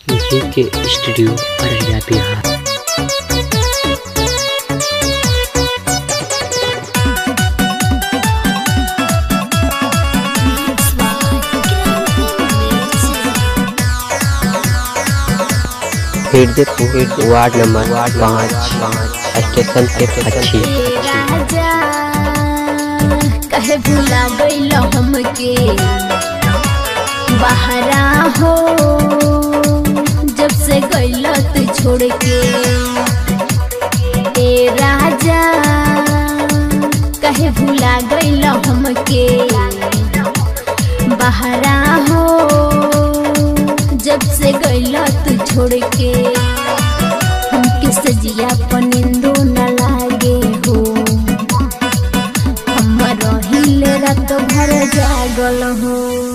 के studio Araria Bihar Hridaypur ward number पाँच station से अच्छी राजा कहे भुला गईल हमके बहरा हो जब से गईल तू छोड़ के ए राजा कहे भुला गईल हमके बहरा हो जब से गईल तू छोड़ के हमके सजिया पनिंदो न लागे हो हम रहिले रात भर जागल हो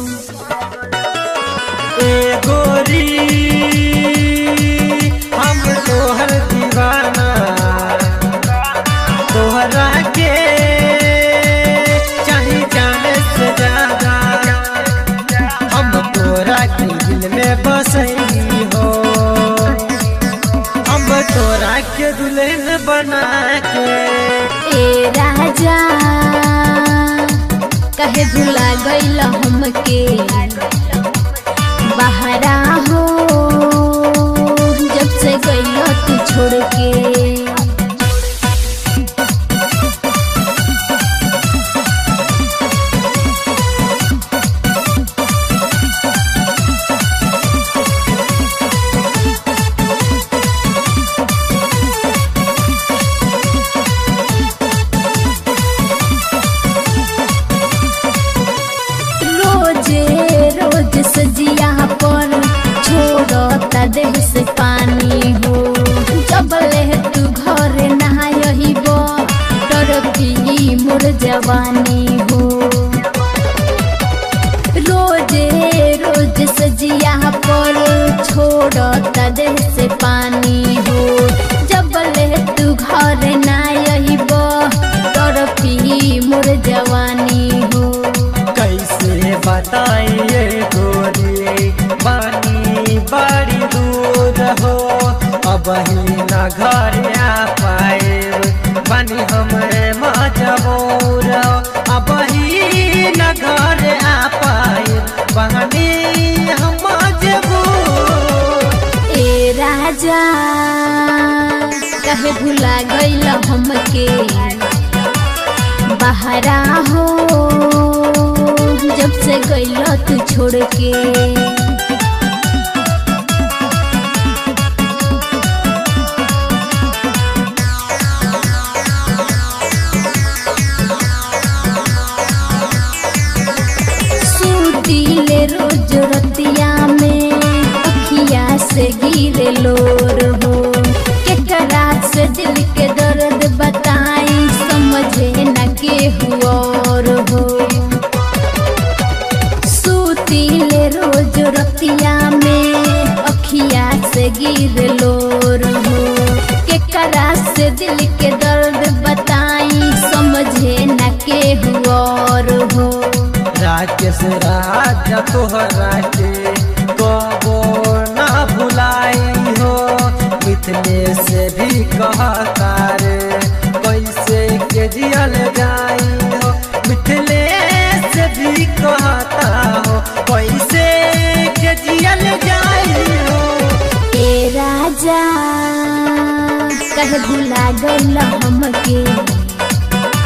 ए गोरी हम तोहर दीवाना तोहरा के चाहे जाने से ज्यादा हम तोरा के दिल में बसई हो हम तोरा के दुल्हन बना के ए राजा कहे भुला गईल हमके बहरा हो जब से गईल तू छोड़ के रोजे रोज सजिया पर छोड़ता देह से पानी हो जब ले तू घर नहायही बो तरफी मोर जवानी हो रोजे रोज सजिया पर छोड़ता देह से पानी हो जब ले तू घर नहायही बो तरफी मोर जवानी हो कैसे बताइए गोरी बानी बड़ी दूर हो अब ही न घर आ पाए बनी हमरे मजबूर हो अब ही न घर आ पाए बनी हम मजबूर ए राजा कहे भुला गईल हमके बहरा हो जब से गईल तू छोड़ के सूतीले रोज रतिया में अखिया से गिरे लोर हो केकरा से दिल के दर्द बताई समझे न के हुआर हो सूतीले रोज रतिया में अखिया से गिर लोर हो केकरा से दिल के दर्द बताई समझे न के हुआर हो राकेश राजा तोहरा के कबो ना भुलाई हो मिथले से भी कहता रे कैसे के जियल जाई हो मिथले से भी कहता हो कैसे के जियल जाई हो ए राजा कहे भुला गईल हमके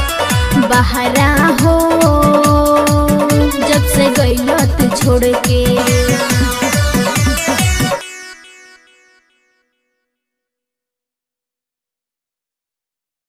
बहरा हो जब से गईल तू छोड़ के